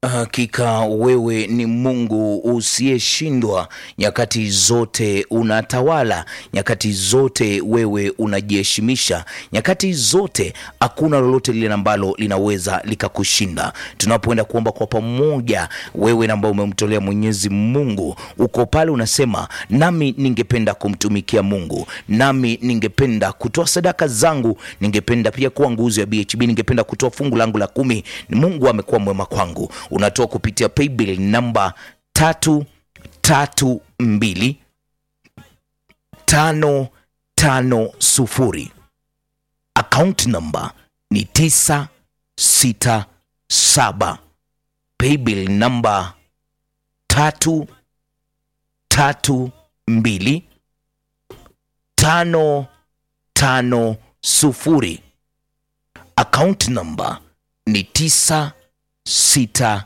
Hakika wewe ni Mungu usiyeshindwa, nyakati zote unatawala, nyakati zote wewe unajiheshimisha, nyakati zote hakuna lolote lile ambalo linaweza likakushinda. Tunapoenda kuomba kwa pamoja, wewe ambao umemtolea Mwenyezi Mungu, uko pale unasema, nami ningependa kumtumikia Mungu, nami ningependa kutoa sadaka zangu, ningependa pia kuwa nguzo ya BHB, ningependa kutoa fungu langu la kumi. Mungu amekuwa mwema kwangu unatoa kupitia paybill namba tatu tatu mbili tano tano sufuri account namba ni tisa sita saba paybill namba tatu tatu mbili tano tano sufuri account namba ni tisa sita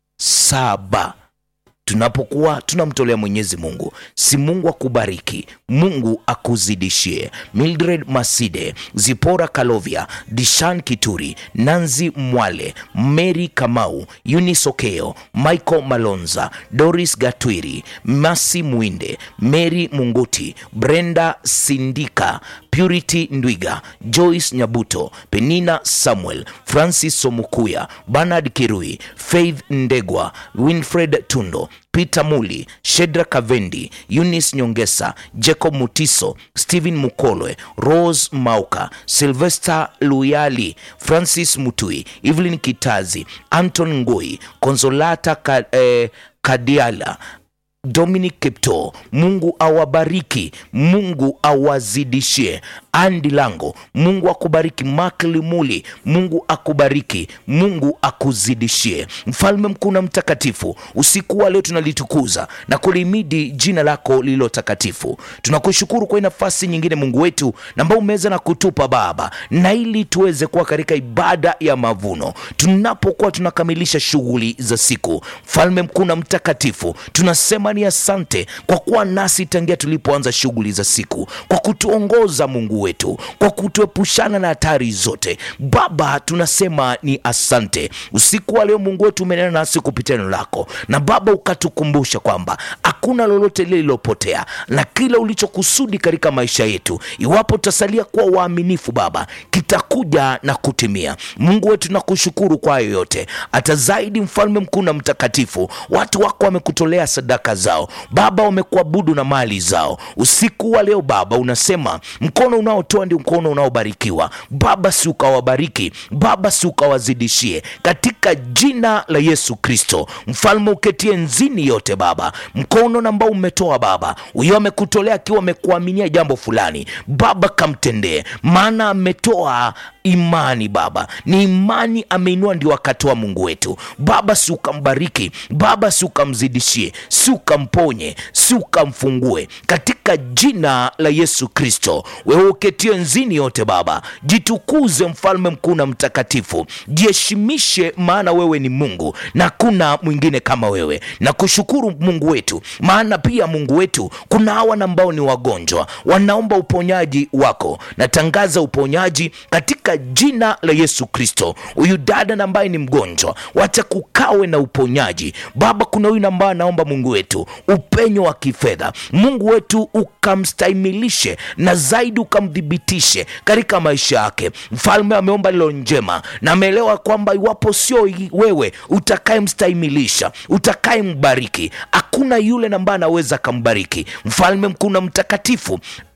saba. Tunapokuwa tunamtolea Mwenyezi Mungu, si Mungu akubariki, Mungu akuzidishie. Mildred Maside, Zipora Kalovia, Dishan Kituri, Nanzi Mwale, Mary Kamau, Eunice Okeo, Michael Malonza, Doris Gatwiri, Masi Mwinde, Mary Munguti, Brenda Sindika, Purity Ndwiga, Joyce Nyabuto, Penina Samuel, Francis Somukuya, Bernard Kirui, Faith Ndegwa, Winfred Tundo, Peter Muli, Shedra Kavendi, Eunice Nyongesa, Jacob Mutiso, Stephen Mukolwe, Rose Mauka, Sylvester Luyali, Francis Mutui, Evelyn Kitazi, Anton Ngoi, Konsolata Ka, eh, Kadiala Dominic Kipto, Mungu awabariki, Mungu awazidishie. Andi Lango, Mungu akubariki. Mark Limuli, Mungu akubariki, Mungu akuzidishie. Mfalme mkuu na mtakatifu, usiku wa leo tunalitukuza na kulimidi jina lako lililo takatifu. Tunakushukuru kwa nafasi nyingine, Mungu wetu, na ambao umeweza na kutupa Baba, na ili tuweze kuwa katika ibada ya mavuno, tunapokuwa tunakamilisha shughuli za siku. Mfalme mkuu na mtakatifu, tunasema ni asante kwa kuwa nasi tangia tulipoanza shughuli za siku, kwa kutuongoza Mungu wetu, kwa kutuepushana na hatari zote. Baba, tunasema ni asante. Usiku wa leo Mungu wetu umenena nasi kupitia neno lako, na Baba ukatukumbusha kwamba hakuna lolote lile lilopotea, na kila ulichokusudi katika maisha yetu, iwapo tutasalia kuwa waaminifu, Baba, kitakuja na kutimia. Mungu wetu nakushukuru kwa hayo yote, hata zaidi, mfalme mkuu na mtakatifu, watu wako wamekutolea sadaka zao Baba, wamekuabudu na mali zao. Usiku wa leo Baba unasema mkono unaotoa ndio mkono unaobarikiwa. Baba, si ukawabariki Baba, si ukawazidishie katika jina la Yesu Kristo, mfalme uketie nzini yote Baba, mkono ambao umetoa Baba, huyo amekutolea akiwa amekuaminia jambo fulani Baba, kamtendee, maana ametoa imani Baba, ni imani ameinua, ndio akatoa. Mungu wetu Baba, si ukambariki Baba, si ukamzidishie, si ukamponye, si ukamfungue katika jina la Yesu Kristo. Wewe uketie nzini yote Baba, jitukuze mfalme mkuu na mtakatifu, jiheshimishe, maana wewe ni Mungu na hakuna mwingine kama wewe. Na kushukuru Mungu wetu, maana pia Mungu wetu, kuna hawa ambao ni wagonjwa wanaomba uponyaji wako. Natangaza uponyaji katika jina la Yesu Kristo. Huyu dada ambaye ni mgonjwa, wacha kukawe na uponyaji Baba. Kuna huyu ambaye anaomba Mungu wetu upenyo wa kifedha, Mungu wetu ukamstahimilishe na zaidi ukamthibitishe katika maisha yake. Mfalme ameomba lilo njema na ameelewa kwamba iwapo sio wewe utakayemstahimilisha, utakayembariki, hakuna yule ambaye anaweza akambariki. Mfalme mkuu na mtakatifu,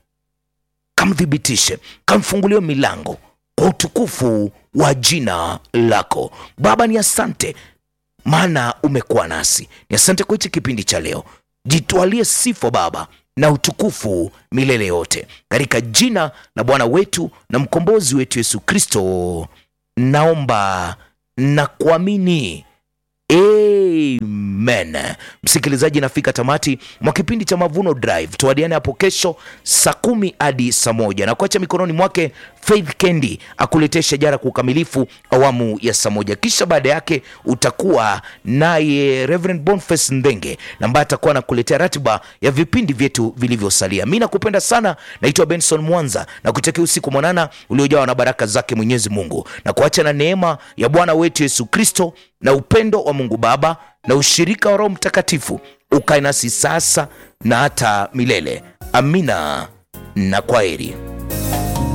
kamthibitishe, kamfungulie milango kwa utukufu wa jina lako Baba. Ni asante maana umekuwa nasi. Ni asante kwa hichi kipindi cha leo. Jitwalie sifa Baba na utukufu milele yote, katika jina la Bwana wetu na mkombozi wetu Yesu Kristo naomba na kuamini, amen. amen msikilizaji nafika tamati mwa kipindi cha mavuno drive tuadiane hapo kesho saa kumi hadi saa moja na kuacha mikononi mwake faith kendi akuletee shajara kwa ukamilifu awamu ya saa moja kisha baada yake utakuwa naye reverend boniface ndenge na ambaye atakuwa anakuletea ratiba ya vipindi vyetu vilivyosalia mi nakupenda sana naitwa benson mwanza na kutakia usiku mwanana uliojawa na baraka zake mwenyezi mungu na kuacha na neema ya bwana wetu yesu kristo na upendo wa mungu baba na ushirika wa roho mtakatifu ukae nasi sasa na hata milele amina na kwaheri